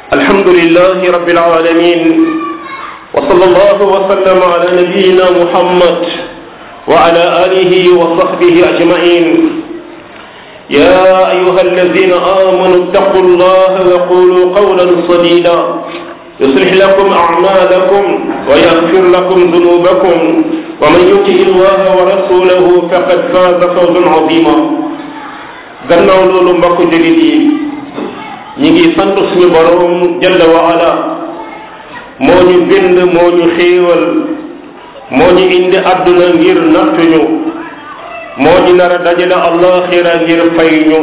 الحمد لله رب العالمين وصلى الله وسلم على نبينا محمد وعلى آله وصحبه أجمعين يا أيها الذين آمنوا اتقوا الله وقولوا قولا سديدا يصلح لكم أعمالكم ويغفر لكم ذنوبكم ومن يطع الله ورسوله فقد فاز فوزا عظيما gannaaw loolu mbokk jullit yi ñi ngi sant suñu borom jalla wa ala moo ñu bind moo ñu xéewal moo ñu indi àdduna ngir nattuñu moo ñu nar a dajale allaxira ngir fay ñu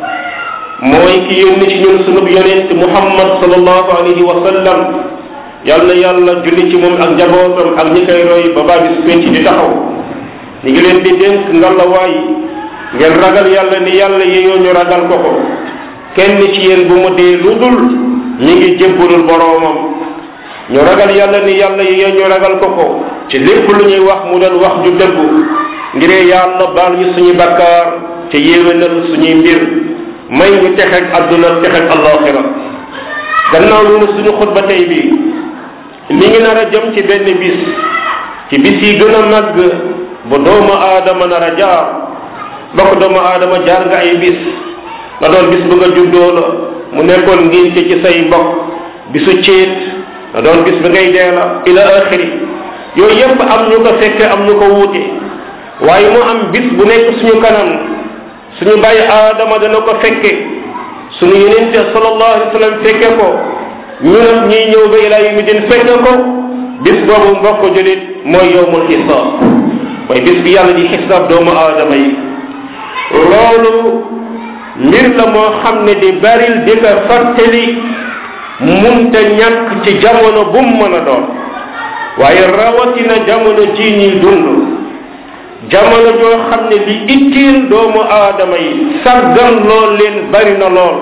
mooy ki yónni ci ñun sunub yonent muhammad sallallahu alayhi wa sallam yal na yàlla julli ci moom ak njabootam ak ñi koy roy ba baa bis penc di taxaw ñi ngi leen di dénk ngalawaay ngeen ragal yàlla ni yàlla yeyoo ñu ragal ko ko kenn ci yéen bu mu dee lu dul ñi ngi jébbalul boroomam ñu ragal yàlla ni yàlla yeyoo ñu ragal ko ko ci lépp lu ñuy wax mu doon wax ju dëggu ngir yàlla baal ñu suñu bakkaar te yéwénal suñuy mbir may ñu texeg adduna texeg allaxira gannaaw loolu suñu xutba tey bi mi ngi nar a jëm ci benn bis ci bis yi gën a màgg bu doomu aadama nar a jaar bokk doomu aadama jaar nga ay bis nga doon bis bu nga juddoo la mu nekkoon ngénte ci say mbokk bisu céet nga doon bis bi ngay dee la ila axiri yooyu yépp am ñu ko fekke am ñu ko wuute waaye mu am bis bu nekk suñu kanam suñu bàyyi aadama dana ko fekke suñu yenente sallallahu alayhi wa sallam fekke ko ñu nag ñiy ñëw ba ilaa yu mi din fekke ko bis boobu mbokk julit mooy yowmul xisaab mooy bis bi yàlla di xisaab doomu aadama yi loolu mbir la moo xam ne di baril di ko fàttali munta ñàkk ci jamono bu mu mën a doon waaye rawatina jamono ji ñuy dund jamono joo xam ne li ittiil doomu aadama yi saggan lool leen bari na lool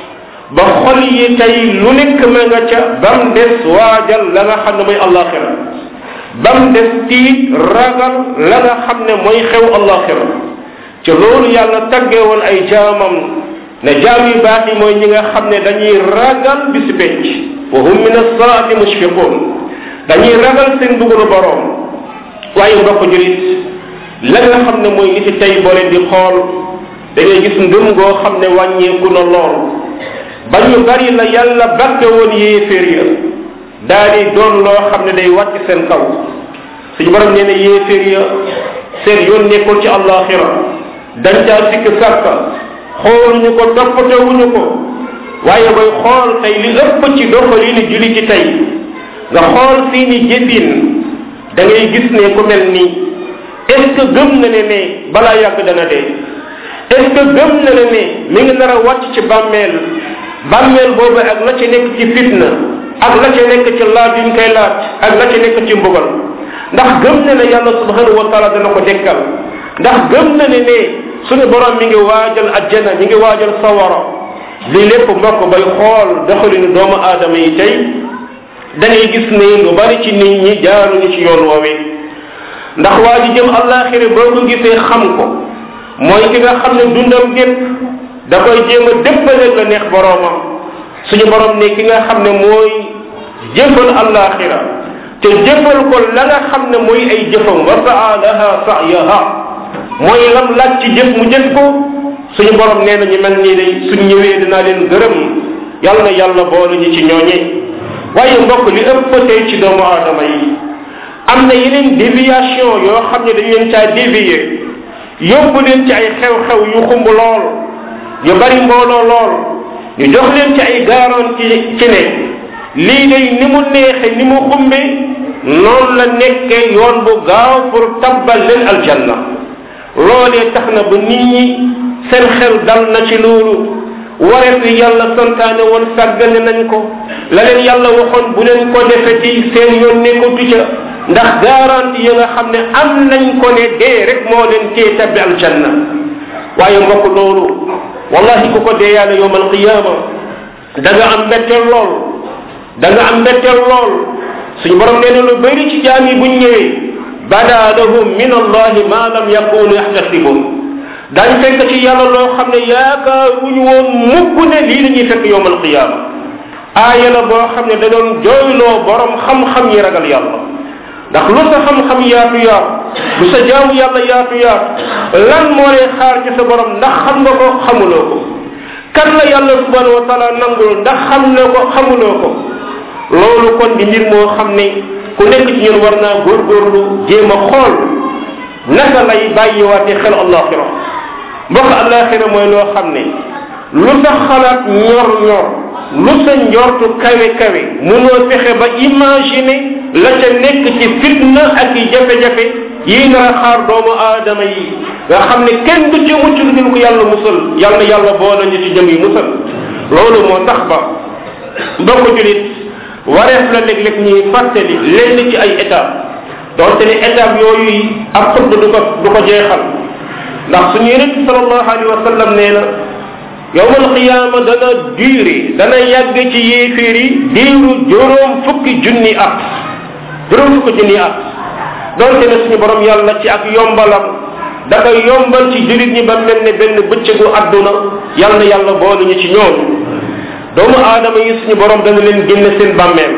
ba xol yi tey lu nekk ma nga ca bam des waajal la nga xam ne mooy allaxira bam des tiit ragal la nga xam ne mooy xew allaxira ci loolu yàlla taggee woon ay jaamam ne jaam yu baax yi mooy ñi nga xam ne dañuy ragal bisi penc wa hum min assaati mushfiqun dañuy ragal seen dugalu boroom waaye mbokk julit la nga xam ne mooy niti tey boo leen di xool da ngay gis ngëm goo xam ne wàññeeku na lool ba ñu bari la yàlla bakke woon yéeféer ya daa di doon loo xam ne day wàcc seen kaw suñu borom nee na yéeféer ya seen yoon nekkul ci àllaaxira dañ caa sikk sàkka xooluñu ko toppatewuñu ko waaye bay xool tey li ëpp ci doxalini julli ci tey nga xool seeni jëfin da ngay gis ne ku mel nii est ce que gëm na ne ne balaa yàgg dana dee est ce que gëm na ne ne mi ngi nar a wàcc ci bàmmeel bàmmeel boobu ak la ca nekk ci fitna ak la ca nekk ci laaj yuñ koy laaj ak la ca nekk ci mbugal ndax gëm na ne yàlla subhanahu wa taala dana ko dekkal ndax gëm na ne ne suñu borom mi ngi waajal ajjana mi ngi waajal sawara lii lépp mbokk bay xool doxalinu doomu aadama yi tey da ngay gis ne lu bari ci nit ñi jaaruñu ci yoon woowee ndax waa ji jëm àllaaxira boo ko gisee xam ko mooy ki nga xam ne dundam gépp da koy jéem a déppale la neex boroomam suñu borom ne ki nga xam ne mooy jëfal àllaaxira te jëfal ko la nga xam ne mooy ay jëfam wa saa laha sa'yaha mooy lam laaj ci jëf mu jëf ko suñu borom nee na ñu mel nii day suñ ñëwee dinaa leen gërëm yàlla na yàlla boole ñu ci ñooñe waaye mbokk li ëpp tey ci doomu aadama yi am na yeneen déviation yoo xam ne dañu leen caa dévier yóbbu leen ci ay xew-xew yu xumb lool yu bari mbooloo lool ñu jox leen ci ay garantie ci ne lii day ni mu neexe ni mu xumbe noonu la nekkee yoon bu gaaw pour tabbal leen aljanna loolee tax na ba nit ñi seen xel dal na ci loolu wareef yi yàlla santaane woon sàggane nañ ko la leen yàlla waxoon bu leen ko defeti seen yoon nekkatu ca ndax garantie yi nga xam ne am nañ ko ne dee rek moo leen cee tabbi aljanna waaye mbokk loolu wallahi ku ko dee yàlla yowm alqiyama da nga am mbetteel lool da nga am mbetteel lool suñu borom nee na lu bëri ci jaam yi buñ ñëwee bada lahum min allahi ma lam yakunu yaxtasibun daañ fekk ci yàlla loo xam ne yaakaaruñu woon mukk ne lii la ñuy fekk yowm alqiyama aaya la boo xam ne da doon jooyloo borom xam-xam yi ragal yàlla ndax lu sa xam-xam yaatu yaatu lu sa jaamu yàlla yaatu yaatu lan moo lay xaar ci sa borom ndax xam nga ko xamuloo ko kan la yàlla subhanahu wa taala nangul ndax xam na ko xamuloo ko loolu kon di mbir moo xam ne ku nekk ci ñun war naa góorgóorlu jéem a xool naka lay bàyyiwaate xel allaxira mbokk allaxira mooy loo xam ne lu sa xalaat ñor ñor lu sa njortu kawe kawe munoo fexe ba imaginer la ca nekk ci fitna ak i jafe-jafe yii nar a xaar doomu aadama yi nga xam ne kenn du ci mucc lu dul ko yàlla musal yàlla yàlla boole ñu ci jëm yi musal loolu moo tax ba mbokk julit wareef la léeg-léeg ñuy fàttali lenn ci ay étape donte ne étape yooyu ab xutba du ko du ko jeexal ndax suñu yonent sallallahu alayhi wa sallam nee na yowmal qiyaama dana duré dana yàgg ci yéeféer yi diiru juróom fukki junni at juróom fukki junni at donte ne suñu borom yàlla ci ak yombalam da koy yombal ci jurit ñi ba mel ne benn bëccëgu àdduna yàlla na yàlla boole ñu ci ñoom doomu aadama yi suñu borom dana leen génne seen bàmmeel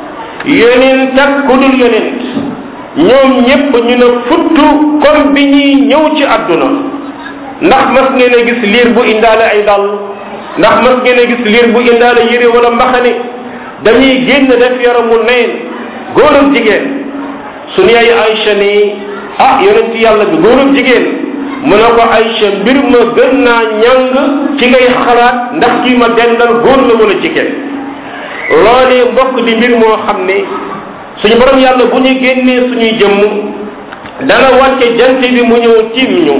yonent ak ku dul yonent ñoom ñépp ñu ne futtu comme bi ñuy ñëw ci àdduna ndax mas ngeen a gis liir bu indaale ay dàll ndax mas ngeen a gis liir bu indaale yére wala mbaxane dañuy génn def yaramu neen góor ak jigéen suñu ay Aïcha ni ah yonent yàlla bi góor ak jigéen mu ne ko Aïcha mbir ma gën naa ñàng ci ngay xalaat ndax kii ma dendal góor la wala jigéen loolee mbokk di mbir moo xam ne suñu borom yàlla bu ñu génnee suñuy jëmm dana wàcce jant bi mu ñëw tiim ñu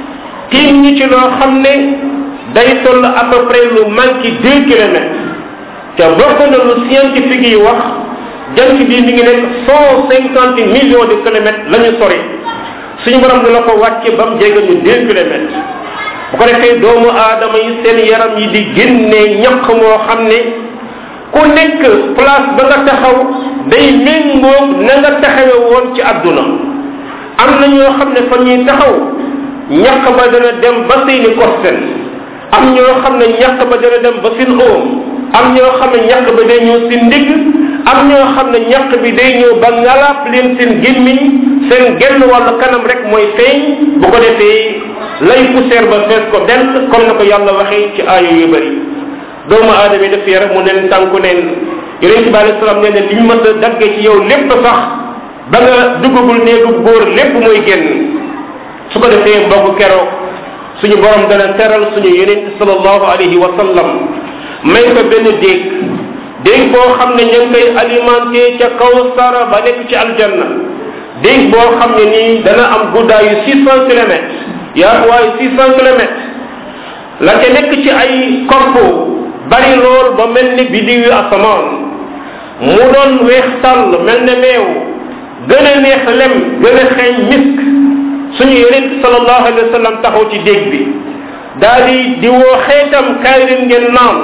tiim ñu ci loo xam ne day toll à peu près lu manqué deux kilomètres te bokk na lu scientifique yi wax jant bi mi ngi nekk cent cinquante millions de kilomètres la ñu sori suñu borom dina ko wàcce ba mu jege ñu deux kilomètres bu ko defee doomu aadama yi seen yaram yi di génnee ñaq moo xam ne ku nekk place ba nga taxaw day méngoog na nga taxawe woon ci àdduna am na ñoo xam ne fa ñuy taxaw ñaq ba dana dem ba seeni kosten am ñoo xam ne ñaq ba dana dem ba seen oom am ñoo xam ne ñaq ba day ñëw seen ndigg am ñoo xam ne ñaq bi day ñëw ba ngalaab leen seen gémmiñ seen genn wàllu kanam rek mooy feeñ bu ko defee lay poussière ba fees ko dent comme na ko yàlla waxee ci aaya yu bëri doomu aadama yi def yaram mu neen tànku neen yonente bi alayhi salaam nee ne li ñu mës a daggee ci yow lépp sax ba nga duggagul néegu góor lépp mooy génn su ko defee mbokk keroog suñu borom dana teral suñu yonente sallallahu alayhi wa sallam may ko benn déeg déeg boo xam ne ñu ngi koy alimenté ca kaw sara ba nekk ci aljanna déeg boo xam ne nii dana am guddaayu six cent kilomètres yaatuwaayu six cent kilomètres la ca nekk ci ay korpo bari lool ba mel ni bidiw yu asamaan mu doon weex tàll mel ne meew gën a neex lem gën a xeeñ misk suñu yonent sallallahu alayhi wa sallam taxaw ci déeg bi daal di di woo xeetam kaay leen ngeen naan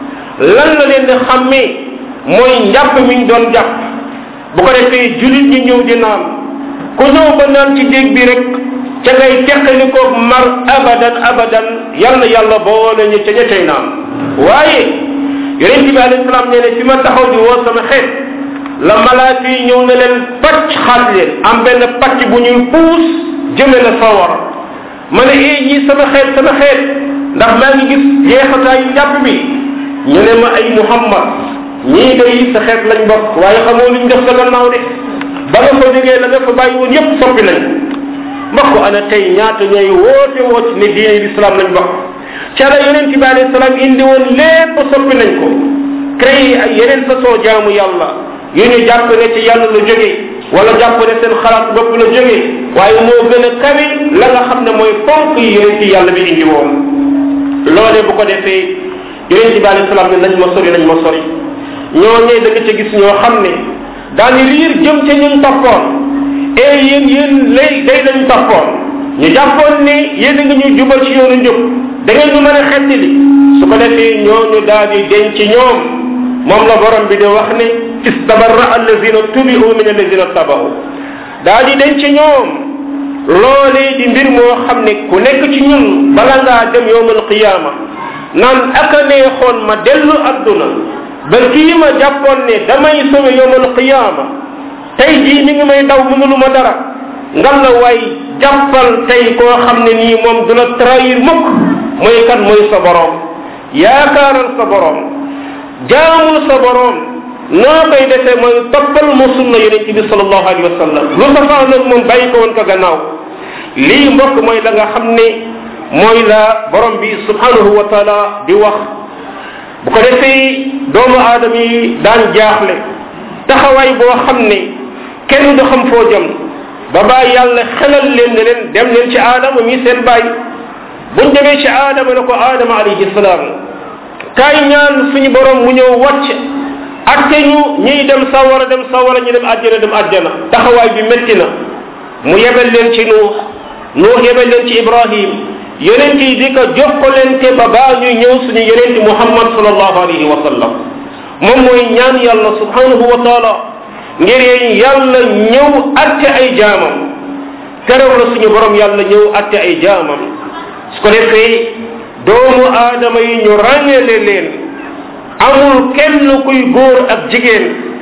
lan la leen di xàmmee mooy njàpp mi ñu doon jàpp bu ko defee julit ñi ñëw di naan ku ñëw ba naan ci déeg bi rek ca ngay teqali ko mar abadan abadan yal na yàlla boole ñu ca ña cay naan waaye yonent bi alayhi salaam nee ne fi ma taxaw di woo sama xeet la malaaka yi ñëw ne leen pàcc xaat leen am benn pàcc bu ñuy puus jëme la sawar ma ne ee ñii sama xeet sama xeet ndax maa ngi gis jeexataayu njàpp bi ñu ne ma ay muhammad ñii day sa xeet lañ bokk waaye xamoo luñ def sa gannaaw de ba nga fa jógee la nga fa bàyyi woon yépp soppi nañ mbokk ana tey ñaata ñooy woote woo ci ne diine l'islam lañ bokk ca la yonent bi alayhi salaam indi woon lépp soppi nañ ko créé ay yeneen façon jaamu yàlla yu ñu jàpp ne ci yàlla la jógee wala jàpp ne seen xalaat bopp la jógee waaye moo gën a kawe la nga xam ne mooy ponk yi yonent yàlla bi indi woon loolee bu ko defee yonent bi alayhi salaam ne nañ ma sori nañ ma sori ñoo ñee da nga ca gis ñoo xam ne daani riir jëm ca ñun toppoon et yéen yéen lay day lañ toppoon ñu jàppoon ne yéen a ngi ñu jubal ci yoonu njub da ngeen ñu mën a xettili su ko defee ñooñu daal di denc ci ñoom moom la borom bi di wax ne istabarra allazina tubiu min allazina tabahu daal di denc ci ñoom loolee di mbir moo xam ne ku nekk ci ñun bala ngaa dem yowmal qiyaama naan aka neexoon ma dellu adduna ba kii ma jàppoon ne damay sowe yowmal qiyaama tey jii mi ngi may daw mënulu ma dara ngal la waay jàppal tey koo xam ne nii moom du la trahir mukk mooy kan mooy sa borom yaakaaral sa borom jaamul sa borom noo koy defee mooy toppal mu sunna yonente bi salallahu alayhi wa sallam lu safaa nag moom bàyyi ko woon ko gannaaw lii mbokk mooy la nga xam ne mooy la borom bi subhanahu wa taala di wax bu ko defee doomu aadama yi daan jaaxle taxawaay boo xam ne kenn du xam foo jëm ba bàyyi yàlla xelal leen ne leen dem leen ci aadama mi seen bàyyi buñ demee ci aadama ne ko aadama alayhi salaam kaay ñaan suñu borom mu ñëw wàcc atte ñu ñiy dem sawara dem sawara ñu dem àjjana dem àjjana taxawaay bi métti na mu yebel leen ci nuux nuux yebel leen ci ibrahim yonent yi di ko jokkalante ba baa ñuy ñëw suñu yonent muhammad salallahu alayhi wa sallam moom mooy ñaan yàlla subhanahu wa taala ngir yàlla ñëw atte ay jaamam keroog la suñu borom yàlla ñëw atte ay jaamam su ko defee doomu aadama yi ñu ràññale leen amul kenn kuy góor ak jigéen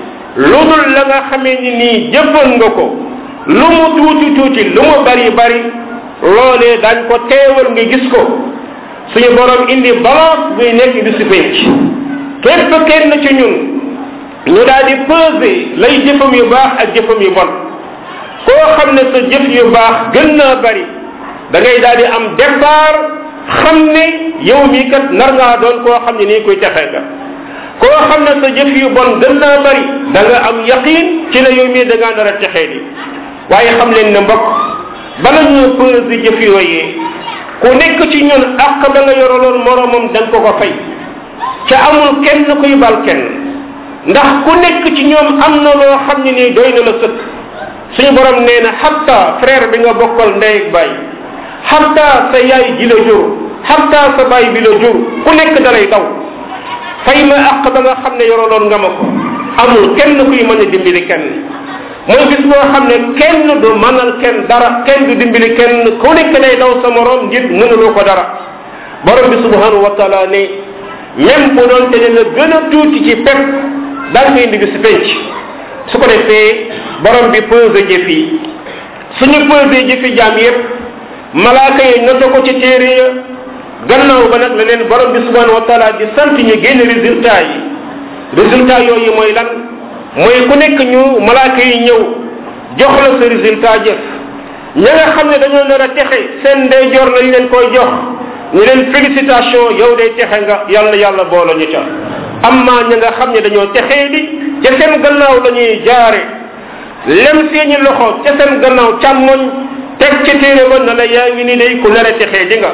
lu dul la nga xamee ni nii jëfan nga ko lu mu tuuti tuuti lu mu bari bari loolee dañ ko teewal nga gis ko suñu borom indi balance buy nekk bi si penc képp kenn ci ñun ñu daal di peser lay jëfam yu baax ak jëfam yu bon koo xam ne sa jëf yu baax gën naa bari da ngay daal di am départ xam ne yow mii kat nar ngaa doon koo xam ne nii koy texe nga koo xam ne sa jëf yu bon gën naa bari da nga am yaqin ci ne yow mii da ngaa nar a texee di waaye xam leen ne mbokk bala ñu peser jëf yooyee ku nekk ci ñun ak ba nga yoraloon moromam da nga ko ko fay ca amul kenn kuy bal kenn ndax ku nekk ci ñoom am na loo xam ne nii doy na la sëkk suñu borom nee na xatta frère bi nga bokkal ndey ak baay xatta sa yaay ji la jur xatta sa baay bi la jur ku nekk dalay daw fay ma àq ba nga xam ne yoroloon nga ma ko amul kenn kuy mën a dimbali kenn mooy bis boo xam ne kenn du mënal kenn dara kenn du dimbali kenn ku nekk day daw sa morom ngir mënuloo ko dara borom bi subhanahu wa taala ne même bu doon te ne la gën a tuuti ci pep daal koy indi bi si penc su ko defee borom bi pesé jëf yi suñu pesé jëfi jaam yépp malaaka yi noté ko ci téere ya gannaaw ba nag la leen borom bi subhanahu wa taala di sant ñu génn résultat yi résultat yooyu mooy lan mooy ku nekk ñu malaaka yi ñëw jox la sa résultat jëf ña nga xam ne dañoo nar a texe seen ndeyjoor lañ leen koy jox ñu leen félicitation yow day texe nga yàlla yàlla boolo ñu ca amma ña nga xam ne dañoo texee di ca seen gannaaw la ñuy jaare lem seeni loxo ca seen gannaaw càmmoñ teg ci téere ba na la yaa ngi ni day ku nar a texee di nga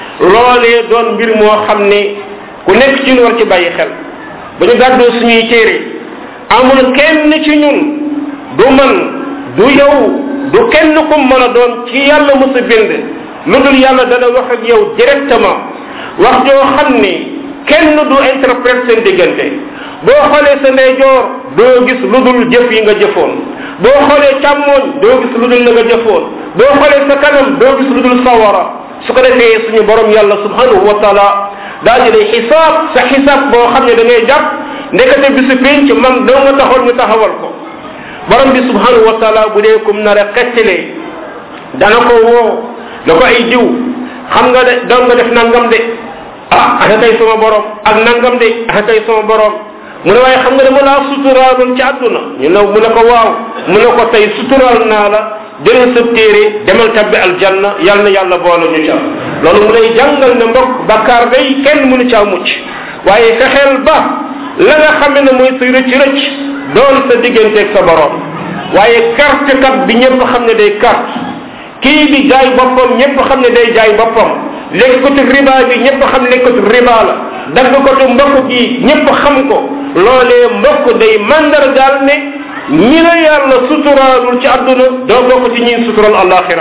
loolee doon mbir moo xam ne ku nekk ci ñun war ci bàyyi xel ba ñu gàddoo suñuy téere amul kenn ci ñun du man du yow du kenn ku mën a doon ci yàlla mos a bind lu dul yàlla dana wax ak yow directement wax joo xam ne kenn du interprète seen diggante boo xoolee sa ndeyjoor doo gis lu dul jëf yi nga jëfoon boo xoolee càmmooñ doo gis lu dul la nga jëfoon boo xoolee sa kanam doo gis lu dul sawara su ko defee suñu borom yàlla subhanahu wa taala daa di lay xisaab sa xisaab boo xam ne da ngay jàpp ndekete bisu penc man doo nga taxoon ñu taxawal ko borom bi subhanahu wa taala bu dee kum nar a xettalee dana ko woo na ko ay diw xam nga de doon nga def nangam de ah aka kay sama borom ak nangam de aka kay sama borom mu ne waaye xam nga dama laa suturaaloon ci àdduna ñu ne mu ne ko waaw mu ne ko tey suturaal naa la jël sa téere demal tabbi aljanna yal na yàlla boole ñu ca loolu mu lay jàngal ne mbokk bakkaar day kenn mënu caa mucc waaye fexeel ba la nga xam ne mooy sa rëcc rëcc doon sa digganteeg sa borom waaye carte kat bi ñëpp xam ne day carte kii di jaay boppam ñëpp xam ne day jaay boppam lekkatu riba bi ñëpp xam lekkatu riba la dagg ko tu mbokk gi ñëpp xam ko loolee mbokk day mandargaal ne ñi la yàlla suturaalul ci àdduna doo bokk ci ñi sutural alaxira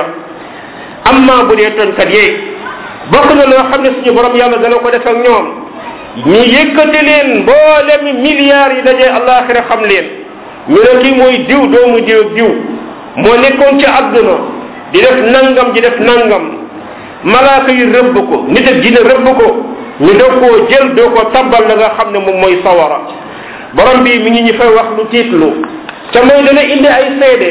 amma bu dee tonkat yee bokk na loo xam ne suñu borom yàlla dana ko def ak ñoom ñu yëkkati leen mboolem milliards yi dajee alaxira xam leen ñu ne kii mooy diw doomu diw ak diw moo nekkoon ci àdduna di def nangam di def nangam malaaka yi rëbb ko nit ak dina rëbb ko ñu doo koo jël doo ko tabbal la nga xam ne moom mooy sawara borom bi mi ngi ñu fay wax lu tiitlu ca mooy dana indi ay seede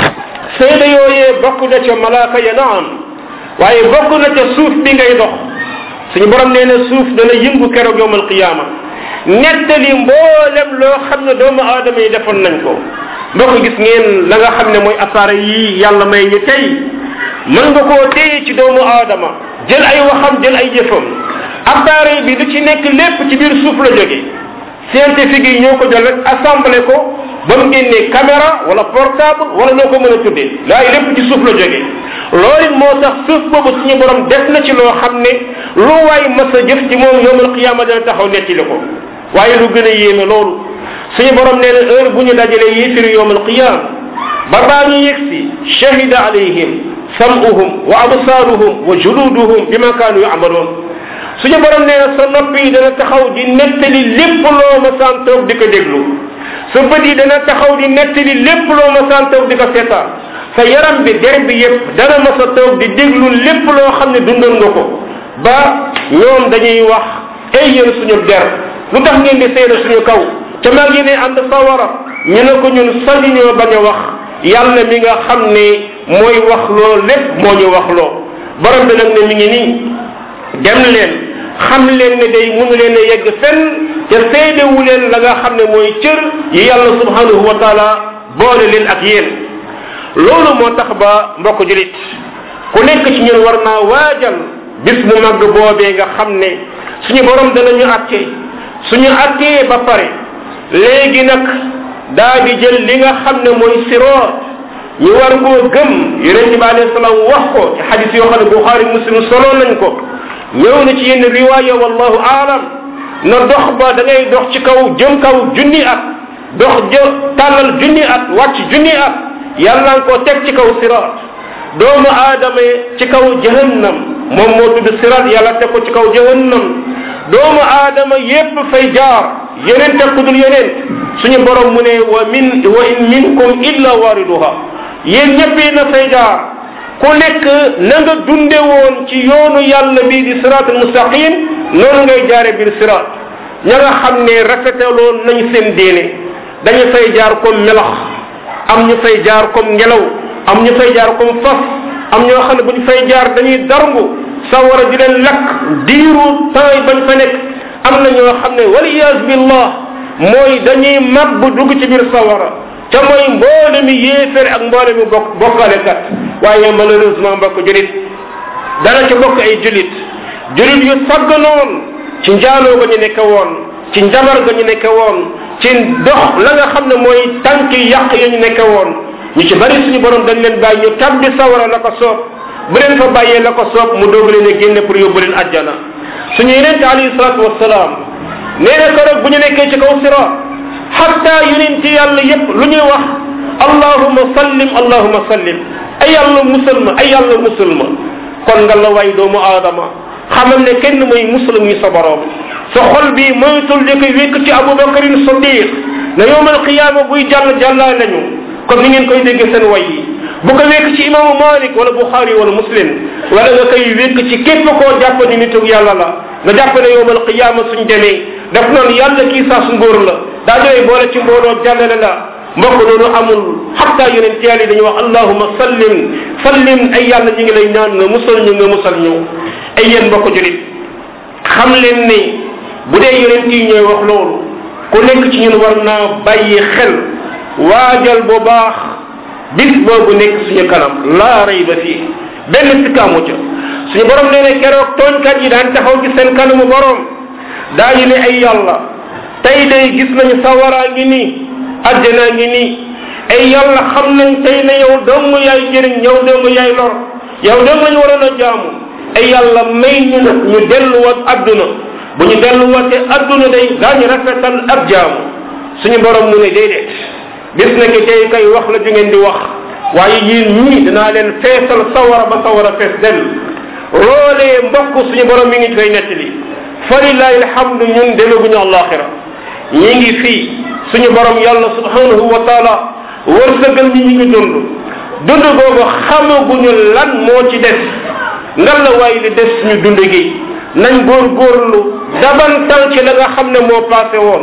seede yooyee bokk na ca malaaka ya naam waaye bokk na ca suuf bi ngay dox suñu borom nee na suuf dana yëngu keroog yowmal qiyaama nettali mboolem loo xam ne doomu aadama yi defoon nañ ko mbokk gis ngeen la nga xam ne mooy appareil yi yàlla may ñu tey mën nga koo téye ci doomu aadama jël ay waxam jël ay jëfam appareil bi du ci nekk lépp ci biir suuf la jóge scientifique yi ñoo ko jël rek assemblé ko ba mu génnee caméra wala portable wala loo ko mën a tuddee laay lépp ci suuf la jóge loolu moo tax suuf boobu suñu borom def na ci loo xam ne lu waay mas a jëf ci moom yowmal qiyaama dana taxaw nettali ko waaye lu gën a yéeme loolu suñu borom nee na heure bu ñu dajalee yéefiri yowmal qiyaama ba baa ñu yegg si shahida alayhim samuhum wa absaaruhum wa juluduhum bima kaanu yamaloon suñu borom nee na sa nopp yi dana taxaw di nettali lépp loo ma saan toog di ko déglu sa bët yi dana taxaw di nettali lépp loo ma saan toog di ko seetaan sa yaram bi der bi yépp dana ma sa toog di déglu lépp loo xam ne dundal nga ko ba ñoom dañuy wax ay yéen suñu der lu tax ngeen di seede suñu kaw ca maa ngi ne ànd sawara ñu ne ko ñun sañu ñoo bañ a wax yàlla mi nga xam ne mooy wax loo lépp moo ñu wax loo borom bi nag ne mi ngi nii dem leen xam leen ne day mënu leen a yegg fenn te seedewu leen la nga xam ne mooy cër yi yàlla subhanahu wa taala boole leen ak yéen loolu moo tax ba mbokk julit ku nekk ci ñun war naa waajal bis bu màgg boobee nga xam ne suñu borom danañu atte suñu attee ba pare léegi nag daa di jël li nga xam ne mooy siroot ñu war koo gëm yonente bi alayhi salaam wax ko ci xadis yoo xam ne buxaari muslim solo nañ ko ñëw na ci yenn riwaaya wallahu aalam na dox ba da ngay dox ci kaw jëm kaw junni at dox jë tàllal junni at wàcc junni at yàlla nga ko teg ci kaw siraat doomu aadama ci kaw jahannam moom moo tudd siraat yàlla teg ko ci kaw jahannam doomu aadama yépp fay jaar yeneen teg ku dul yeneen suñu borom mu ne wa min wa in minkum illa wariduha yéen ñëpp yi na fay jaar ku nekk na nga dunde woon ci yoonu yàlla bii di siraatul mustaqim noonu ngay jaare biir siraat ña nga xam ne rafetaloon nañ seen diine dañu fay jaar comme melax am ñu fay jaar comme ngelaw am ñu fay jaar comme fas am ñoo xam ne bu ñu fay jaar dañuy darngu sawara di leen lakk diiru temps yi bañ fa nekk am na ñoo xam ne waliyas billah mooy dañuy màbb dugg ci biir sawara te mooy mboole mi yéeféer ak mboole mi bokk bokkalekat waaye malheureusement mbokk julit dana ci bokk ay julit julit yu sagganoon ci njaaloo ga ñu nekke woon ci njabar ga ñu nekke woon ci dox la nga xam ne mooy tànk yàq ya ñu nekke woon ñu ci bari suñu borom dañ leen bàyyi ñu tabbi sawara la ko soob bu leen fa bàyyee la ko soob mu doog leen a génne pour yóbbu leen àjjana suñu yenente alayhi salatu wasalaam nee na keroog bu ñu nekkee ci kaw sira xatta yonent yàlla yépp lu ñuy wax allahuma sallim allahuma sallim ay yàlla musal ma ay yàlla musal ma kon nga la way doomu aadama xamal ne kenn mooy muslim yi sa borom sa xol bi moytul di ko wékk ci abubakarin sadiq na yowmal qiyaama buy jàll jàllaa nañu comme ni ngeen koy dégg seen way yi bu ko wékk ci imaamu malik wala buxaari wala muslim wala nga koy wékk ci képp koo jàpp ni nitug yàlla la nga jàpp ne yowmal qiyaama suñ demee def noonu yàlla kii saa su ngóor la daa doy boole ci mbooloo jàllale la mbokk loolu amul xatta yonent yàlla yi dañuy wax allahuma sallim sallim ay yàlla ñu ngi lay ñaan nga musal ñu nga musal ñu ay yéen mbokk julit xam leen ni bu dee yonent yi ñooy wax loolu ku nekk ci ñun war naa bàyyi xel waajal bu baax bis boobu nekk suñu kanam laa rey ba fii benn sikkaamu ca suñu borom nee ne keroog tooñkat yi daan taxaw ci seen kanamu borom daañu ne ay yàlla tey day gis nañu sawaraa ngi nii àjjanaa ngi nii ay yàlla xam nañ tey ne yow dong yaay jëriñ yow dong yaay lor yow dong lañu waroon a jaamu ay yàlla may ñu nag ñu delluwaat adduna bu ñu delluwaatee adduna day daañu rafetal ab jaamu suñu borom mu ne déedéet bis na ki tey kay wax la ju ngeen di wax waaye yéen ñii dinaa leen feesal sawara ba sawara fees del loolee mbokk suñu borom mi ngi koy nettali falilahi alhamdu ñun demaguñu àllaaxira ñi ngi fii suñu borom yàlla subhanahu wa taala wërsëgal ñi ñi ngi dund dund googu xamaguñu lan moo ci des ngan la waaye li des suñu dund gi nañ góorgóorlu dabantal ci la nga xam ne moo passé woon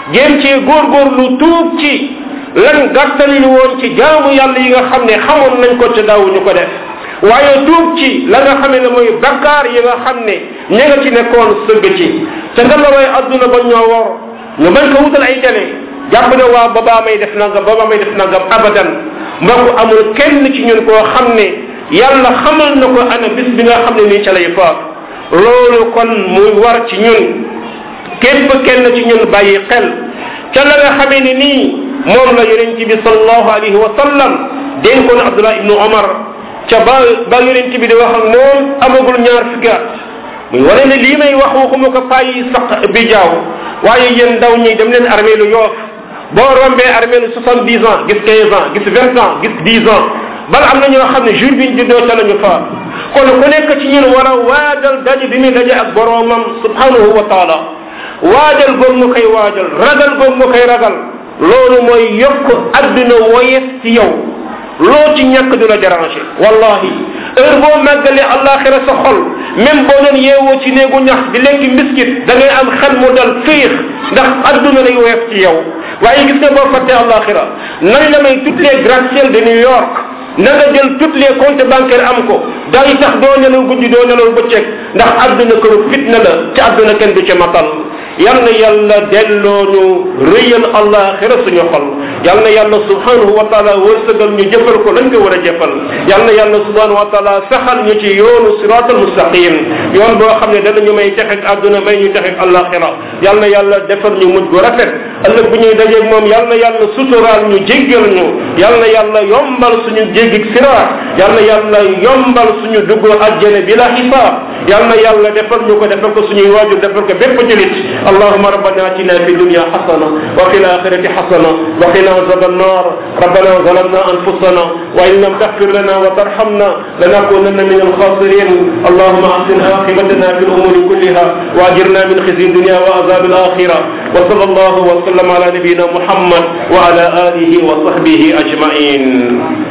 jéem cee góorgóorlu tuub ci lan gàttalil woon ci jaamu yàlla yi nga xam ne xamoon nañ ko ca daawuñu ko def waaye tuub ci la nga xamee ne mooy bakkaar yi nga xam ne ña nga ci nekkoon sëgg ci te nga la way adduna ba ñoo wor ñu bañ ko wutal ay télé jàpp ne waa babaa may def nangam babaa may def nangam abadan mbokk amul kenn ci ñun koo xam ne yàlla xamal na ko ana bis bi nga xam ne nii ca lay faat loolu kon muy war ci ñun képp kenn ci ñun bàyyi xel ca la nga xamee ne nii moom la yonent bi sallallahu alayhi wa sallam dénkoon Abdullah ibnu Omar ca ba ba yonent bi di wax ak moom amagul ñaar fukki at muy wane ne lii may wax waxuma ko bàyyi saq bi jaaw waaye yéen ndaw ñi dem leen armée lu yoof boo rombee armée lu soixante dix ans gis quinze ans gis vingt ans gis dix ans bal am na ñoo xam ne jour bi ñu juddoo ca la ñu faat kon ku nekk ci ñun war a waajal daje bi muy daje ak boroomam subhanahu wa taala waajal goog mu koy waajal ragal goog mu koy ragal loolu mooy yokk adduna woyes ci yow loo ci ñàkk du la déranger wallahi heure boo màggalee àllaaxira sa xol même boo doon yeewoo ci néegu ñax di lekki mbiskit da ngay am xel mu dal fiix ndax adduna lay woyof ci yow waaye gis nga boo fàttee àllaaxira nañ la may toutes les gratte-ciel de New York na nga jël toutes les comptes bancaires am ko day tax doo nelaw guddi doo nelaw bëccëg ndax adduna këru fitna la ci adduna kenn du ci matal yal na yàlla delloo ñu rëyal àllaaxira suñu xol yal na yàlla subhanahu wa taala wërsëgal ñu jëfal ko lañ ko war a jëfal yal na yàlla subhanahu wa taala saxal ñu ci yoonu siratal mustaqim yoon boo xam ne danañu may texeg àdduna may ñu texeg àllaaxira yal na yàlla defal ñu mujj gu rafet ëllëg bu ñuy dajeeg moom yal na yàlla suturaal ñu jéggal ñu yal na yàlla yombal suñu jéggig siraat yal na yàlla yombal suñu dugg àjjana bi la xisaab yal na yàlla defal ñu ko defal ko suñuy waajur defal ko bépp julit اللهم ربنا اتنا في الدنيا حسنه وفي الاخره حسنه وقنا عذاب النار ربنا ظلمنا انفسنا وان لم تغفر لنا وترحمنا لنكونن من الخاسرين اللهم احسن عاقبتنا في الامور كلها واجرنا من خزي الدنيا وعذاب الاخره وصلى الله وسلم على نبينا محمد وعلى اله وصحبه اجمعين